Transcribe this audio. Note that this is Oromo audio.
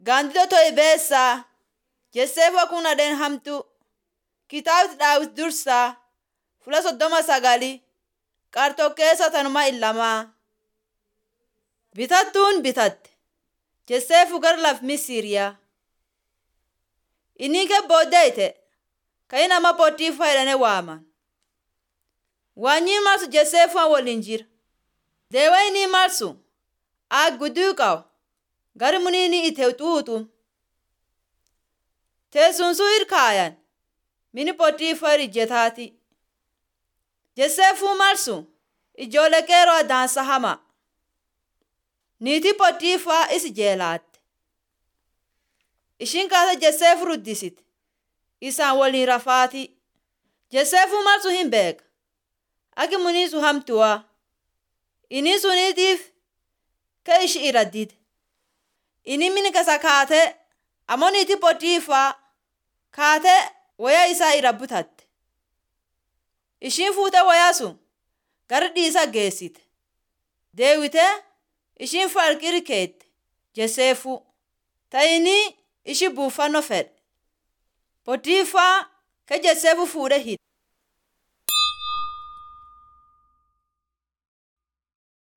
Gaandiddoo to'e beessaa Jesseefoo kun adeen hamtu kitaabti daawit dursaa fula soddoma sagali qarxokkeessa tanuma illamaa. Bitattuun bitatte Jesseefu gara laf Misiriyaa. Inni ke booddeeyte kan nama Pooxiifaa jedhanii waaman. Waanyi marsu Jesseefuun waliin jira. Deewee inni marsu agguduu qabu gari muniini ite xuuxu. Teessunsuu irkaayan mini Pooxiifaa ijjetaati. Jesseefuu marsu ijoollee qeeroo adaansa hama. Niitii Pooxiifaa isi jeelaatte. Ishiin kaasa Jesseefu ruddisite. Isaan waliin rafaati. Jesseefuu marsu hin beeka. Aki muniisu hamtuwaa. Inni suniitiif ka ishi irra dide. Inni mini kasa kaatee ammoo niitii Pooxiifaa kaatee wayaa isaa irra butatte. Ishiin fuutee wayaa sun gara dhiisa geessite. Deewitee ishiin farqiri keette Jesseefuu. Ta'inii ishi buufannoo fedhe. Pooxiifaa ka Jesseefu fuudhee hidhe.